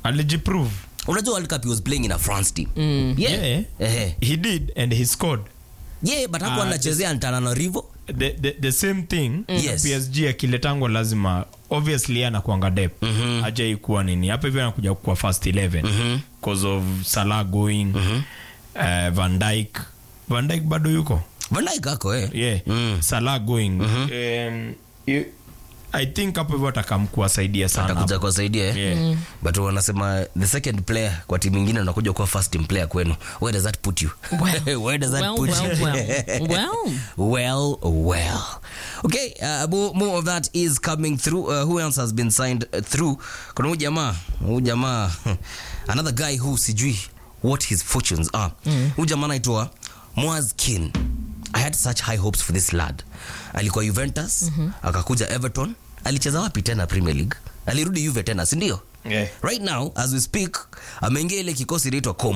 alijiprove unajua world cup he was playing in a france team yeah. Yeah. Ehe. he did and he scored yeah but hakuwa Ah, anachezea Antananarivo the, the, the same thing Yes. psg akiletangwa lazima obviously anakuanga dep mm-hmm. ajai kuwa nini hapa hivyo anakuja kuwa first 11 mm-hmm. cause of salah going mm-hmm. uh, van dyke van dyke bado yuko Van Dijk ako eh yeah Mm. salah going um, you, i think hapo hivyo atakamkuwasaidia sana atakuja kuwasaidia eh? Yeah. but wanasema the second player kwa timu ingine unakuja kuwa first team player kwenu where does that put you where does that Well, put well, you well. Well. well well okay uh, more, more of that is coming through uh, who else has been signed uh, through kuna huyu jamaa huyu jamaa another guy who sijui what his fortunes are huyu jamaa anaitwa Moazkin i had such high hopes for this lad alikuwa juventus akakuja everton alicheza wapi tena premier league alirudi juve tena sindio Yeah. right now as we speak ameingia ile kikosi inaitwa como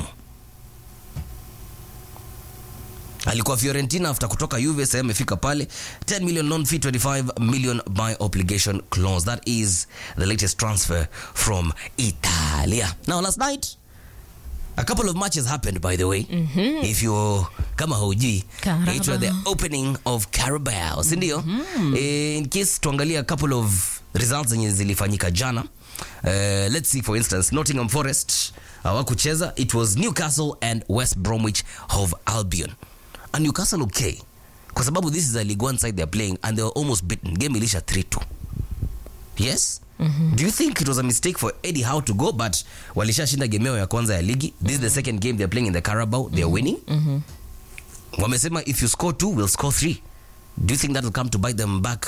alikuwa fiorentina after kutoka juve sasa amefika pale 10 million non fee 25 million by obligation clause that is the latest transfer from italia now last night a couple of matches happened by the way if you kama haujui Carabao. it was the opening of carabao sindio Eh, in case tuangalia a couple of results zenye zilifanyika jana uh, let's see for instance nottingham forest hawakucheza it was newcastle and west bromwich hove albion and newcastle okay kwa sababu this is a league one side they're playing and they were almost beaten game ilisha 3-2 yes do you think it was a mistake for eddie howe to go but walishashinda game yao ya kwanza ya ligi this is the second game they're playing in the carabao they're winning wamesema if you score two we'll score three do you think that will come to bite them back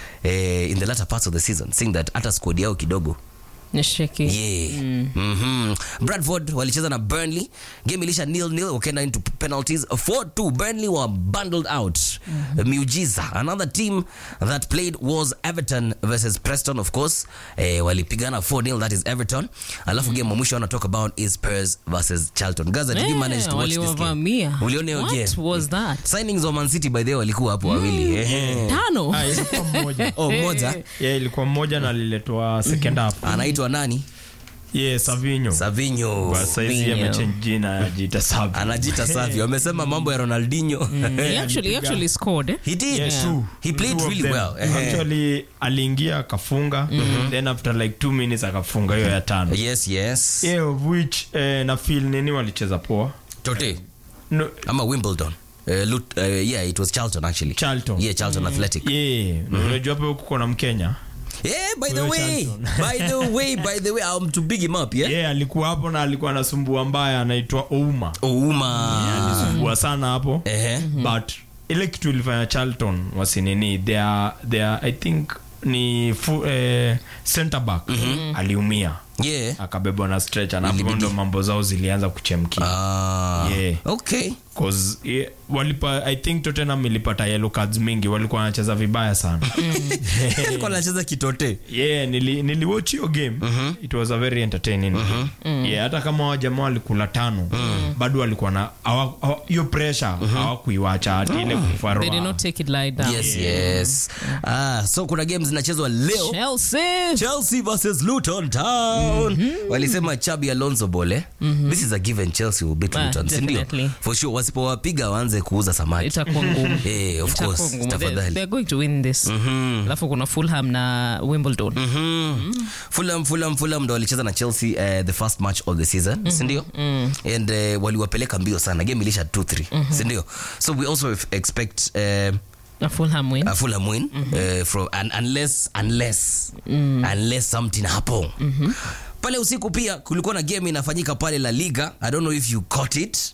eh, in the latter parts of the season seeing that hata squad yao kidogo Ni shaky. yeah Mhm. bradford walicheza na burnley game ilisha nil nil wakaenda into penalties 4-2 burnley were bundled out miujiza another team that played was everton versus preston of course eh, walipigana 4-0 that is everton alafu game wa mwisho wana talk about is spurs versus charlton gaza did you Eh, manage to watch this game waliwavamia. uliona hiyo What game was that? signings wa man city by the way walikuwa hapo wawili Ehe. Tano? Ah, ilikuwa mmoja oh mmoja yeah, ilikuwa mmoja na aliletwa second half anaitwa nani yeah, savinho savinho But saizi Savinho. amechange jina ajiita Savi. anajita safi wamesema mambo ya ronaldinho He actually, he actually scored. Eh? he did Yeah, Yeah. two. he played Two of really them. well Ehe. Actually, aliingia akafunga then after like two minutes akafunga hiyo ya tano yes yes yeah, of which eh, na feel nini walicheza poa tote no, ama wimbledon uh, Lut, uh, yeah it was charlton actually Charlton. yeah charlton athletic yeah unajua hapo kuko na mkenya yeah by the Huyo way Charlton. by the way by the way um, to big him up yeah, yeah alikuwa hapo na alikuwa anasumbua mbaya anaitwa ouma ouma alisumbua sana hapo Ehe. but ile kitu ilifanya charlton wasinini they are, they are, i think ni fu, eh, center back aliumia yeah akabebwa na stretcher na Ilibidi. hapo ndo mambo zao zilianza kuchemkia ah Yeah. okay cause yeah, walipa i think tottenham ilipata yellow cards mingi walikuwa wanacheza vibaya sana alikuwa anacheza kitote yeah nili, niliwatch hiyo game it was a very entertaining game. yeah hata kama wa jamaa walikula tano bado walikuwa na hawa- hawa- hiyo pressure hawakuiwacha hati ile They did kufarwa not take it like that. yes yes ah so kuna games zinachezwa leo Chelsea. chelsea versus luton town walisema chabi alonso bole this is a given chelsea will beat Ah, luton sindio definitely. for sure wasipowapiga waanze kuuza samaki itakuwa ngumu Eh, of Itakuwa course, ngumu. They- tafadhali. they're going to win this alafu kuna fulham na wimbledon Mhm. fulham fulham fulham ndo walicheza na chelsea uh, the first match of the season sindio and uh, waliwapeleka mbio sana game ilisha 2-3 sindio so we also f- expect uh, na fulham win a fulham win uh, from, un, unless unless unless something happen pale usiku pia kulikuwa na game inafanyika pale la liga i don't know if you caught it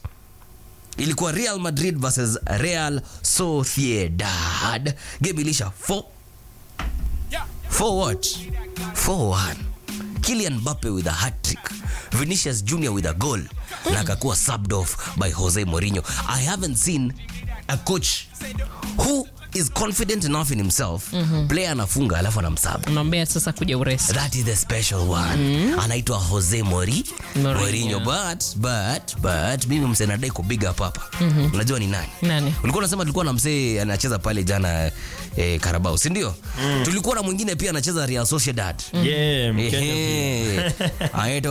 ilikuwa real madrid versus real sociedad game ilisha 4 4 what 4-1 Kylian Mbappe with a hat trick Vinicius Junior with a goal na akakuwa subbed off by Jose Mourinho I haven't seen a coach who is confident enough in himself player anafunga alafu anamsub unaombea sasa kuja uresi that is the special one anaitwa Jose Mori Mourinho. Mourinho but but but mimi msenadai kubiga papa unajua ni nani nani ulikuwa unasema tulikuwa na msee anacheza pale jana eh, Carabao si ndio tulikuwa na mwingine pia anacheza Real Sociedad yeah, Mkenya pia. Ehe. anaitwa